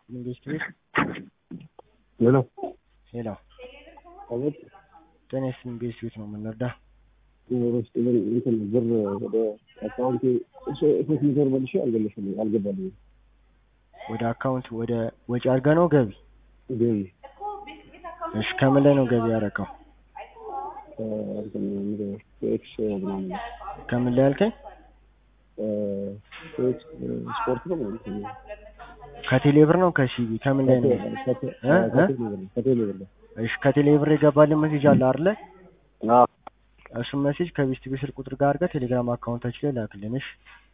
መንግስት ቤት ሄሎ ሄሎ አቤት ጤና ይስጥልኝ መንግስት ቤት ነው የምንረዳ ውስጥ ግን እንትን ብር ወደ አካውንቴ ሶስት መቶ ብር መልሼ አልገለሽልኝ አልገባልኝም ወደ አካውንት ወደ ወጪ አድርገህ ነው ገቢ ገቢ እሺ ከምን ላይ ነው ገቢ ያደረገው እንትን ምንድን ነው ኤክስ ምናምን ከምን ላይ ያልከኝ ኤክስ ስፖርት ነው እንትን ከቴሌ ብር ነው ከሲቢ ከምን ላይ ነው ከቴሌ ብር ነው እሺ ከቴሌ ብር የገባልን ሜሴጅ አለ አይደለ አዎ እሱን ሜሴጅ ከቤስት ቤት ስልክ ቁጥር ጋር አድርገህ ቴሌግራም አካውንታችን ላይ ላክልን እሺ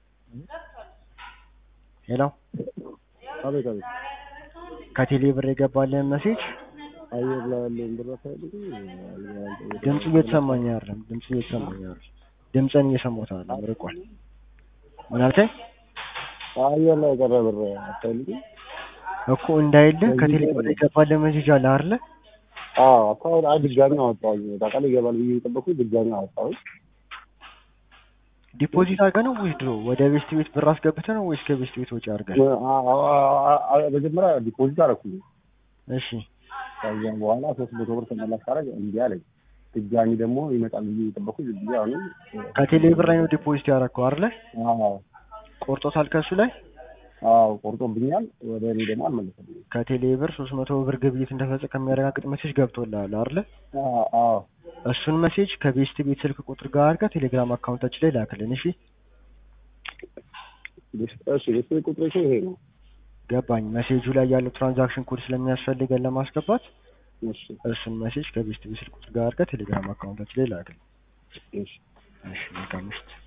ሄሎ አቤት አቤት ከቴሌ ብር የገባልን ሜሴጅ አየር ላይ ያለውን ብር አታይልኝ ድምፁ እየተሰማኝ አይደለም ድምፁ እየተሰማኝ አይደለም ድምፅን እየሰማሁት አይደለም ርቋል ምን አልከኝ አየር ላይ የቀረ ብር አታይልኝ እኮ እንዳይልህ ከቴሌ ብር የገባልን ሜሴጅ አለ አይደለ አዎ አካውንት አይ ድጋሚ አወጣሁኝ ታውቃለህ ይገባል ብዬ የጠበኩኝ ድጋሚ አወጣሁኝ ዲፖዚት አድርገህ ነው ወይስ ድሮ ወደ ቤስት ቤት ብር አስገብተህ ነው ወይስ ከቤስት ቤት ወጪ አድርገህ መጀመሪያ ዲፖዚት አደረኩኝ እሺ ከዚያ በኋላ ሶስት መቶ ብር ተመላሽ ሳደርግ እምቢ አለኝ ድጋሚ ደግሞ ይመጣል ብዬ የጠበኩኝ ዝም ብዬ አሁንም ከቴሌ ብር ላይ ነው ዲፖዚት ያደረግከው አይደለ አዎ ቆርጦታል ከእሱ ላይ አዎ ቆርጦብኛል ወደ እኔ ደግሞ አልመለሰልኝም ከቴሌ ብር ሶስት መቶ ብር ግብይት እንደፈጸምክ ከሚያረጋግጥ ሜሴጅ ገብቶልሃል አይደለ አዎ እሱን ሜሴጅ ከቤስት ቤት ስልክ ቁጥር ጋር አድርገህ ቴሌግራም አካውንታችን ላይ ላክልን እሺ እሺ የስልክ ቁጥሬ ይሄ ነው ገባኝ ሜሴጁ ላይ ያለው ትራንዛክሽን ኮድ ስለሚያስፈልገን ለማስገባት እሺ እሱን ሜሴጅ ከቤስት ቤት ስልክ ቁጥር ጋር አድርገህ ቴሌግራም አካውንታችን ላይ ላክልን እሺ እሺ መልካም ምሽት